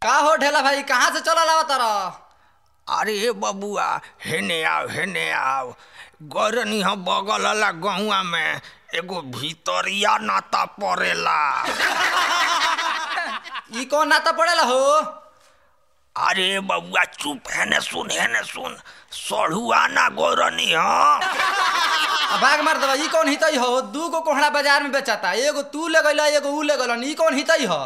का हो ढेला भाई कहाँ से चलल आवा तारा अरे बबुआ हेने आओ हेने आओ गरनी हम बगल वाला गहुआ में एगो भीतरिया नाता पड़ेला ई कौन नाता पड़ेला हो अरे बबुआ चुप हेने सुन हेने सुन सढ़ुआ ना गोरनी हम आ भाग मार दवा ई कौन हितई हो दू गो कोहड़ा बाजार में बेचाता एगो तू ले गइला एगो ऊ ले गइलन ई कौन हितई हो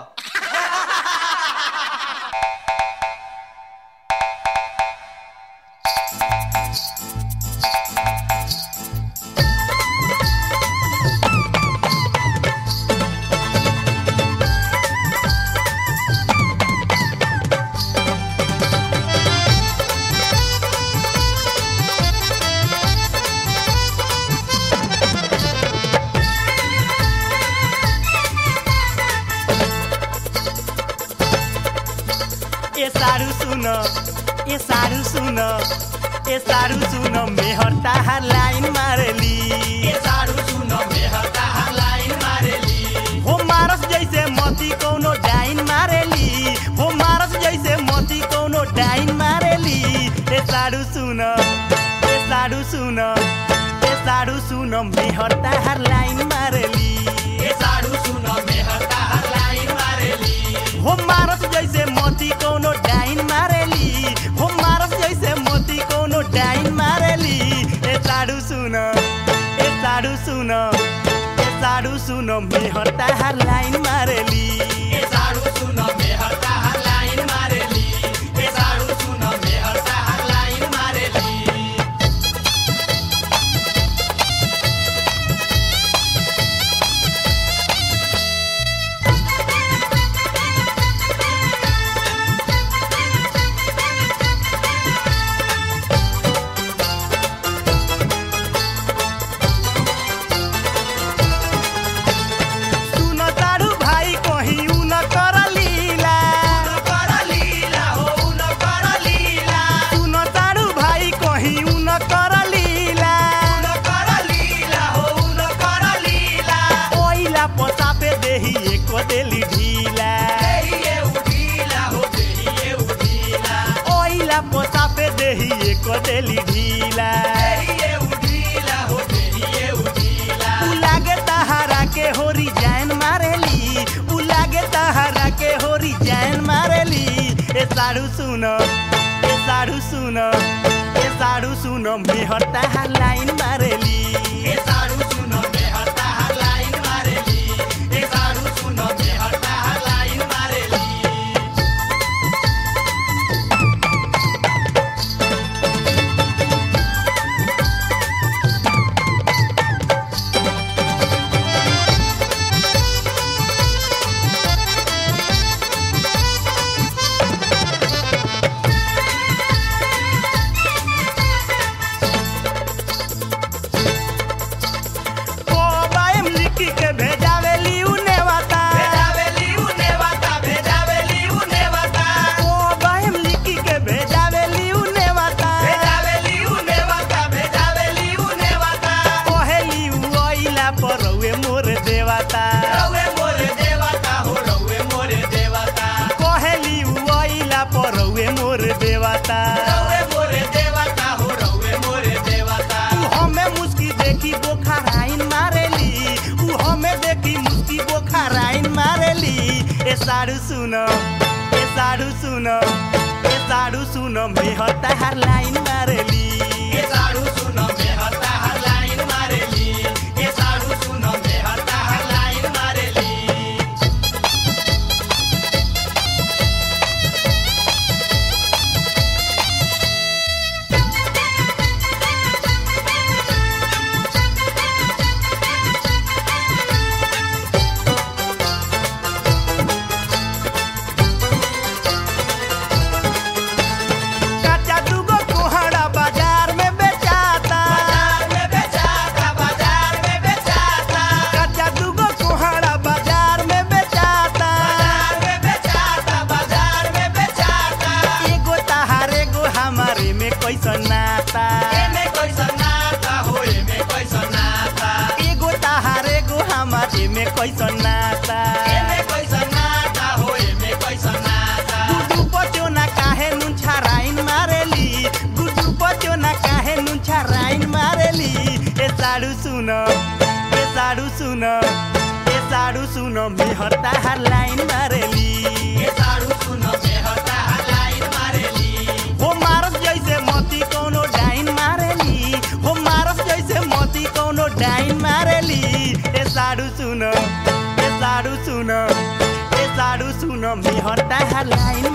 ए सारू सुन ए सारू सुन ए सारू सुन मेहर ताहार लाइन मारेली ए सारू सुन मेहर ताहार लाइन मारेली हो मारस जैसे मती कोनो डाइन मारेली हो मारस जैसे मती कोनो डाइन मारेली ए सारू सुन ए सारू सुन ए सारू सुन मेहर ताहार लाइन मारेली ए सारू सुन मेहर ताहार लाइन मारेली हो मारस जैसे मोती कोनो डाइन मारेली हो मारस जैसे मोती कोनो डाइन मारेली ए साडू सुन ए साडू सुन ए साडू सुन मेहर ताहार लाइन मारेली ए साडू सुन मेहर ताहार लाइन मारेली ए साडू सुन मेहर ताहार लाइन मारेली सुन तारू भाई कहीं उ न कर लीला सुन तारू भाई कहीं उ न कर लीला ओइला पसापे देही एक देली ढीला ओइला पसापे देही एक देली ढीला उ लागे तहारा के होरी जैन मारेली उ लागे तहारा के होरी जैन मारेली ए साड़ू सुन ए साड़ू सुन ए साड़ू सुन मेहर तहार लाइन मारेली ए साड़ू सुन मेहर तहार लाइन मारेली ए साड़ू सुन मेहर तहार लाइन मारेली ओ बाएम लिखी के भेजावेली उने वाता ओ बाएम लिखी के भेजावेली उने वाता कहेली उ ओइला परौए मोर देवता कहेली उ ओइला परौए मोर देवता उ हमें मुस्की देखी बोखाराइन मारेली उ हमें देखी मुस्की बोखाराइन मारेली ए साडू सुन ए साडू सुन ए साडू सुन मेहर ताहार लाइन मारेली ए साडू सुन मेहर ताहार लाइन मारेली ए साडू सुन मेहर ताहार लाइन मारेली काचा दुगो कोहड़ा बाजार साडू सुन ए साडू सुन ए साडू सुन मेहर ताहार लाइन मारेली ए साडू सुन मेहर ताहार लाइन मारेली हो मारस जैसे मोती कोनो डाइन मारेली हो मारस जैसे मोती कोनो डाइन मारेली ए साडू सुन ए साडू सुन ए साडू सुन मेहर ताहार लाइन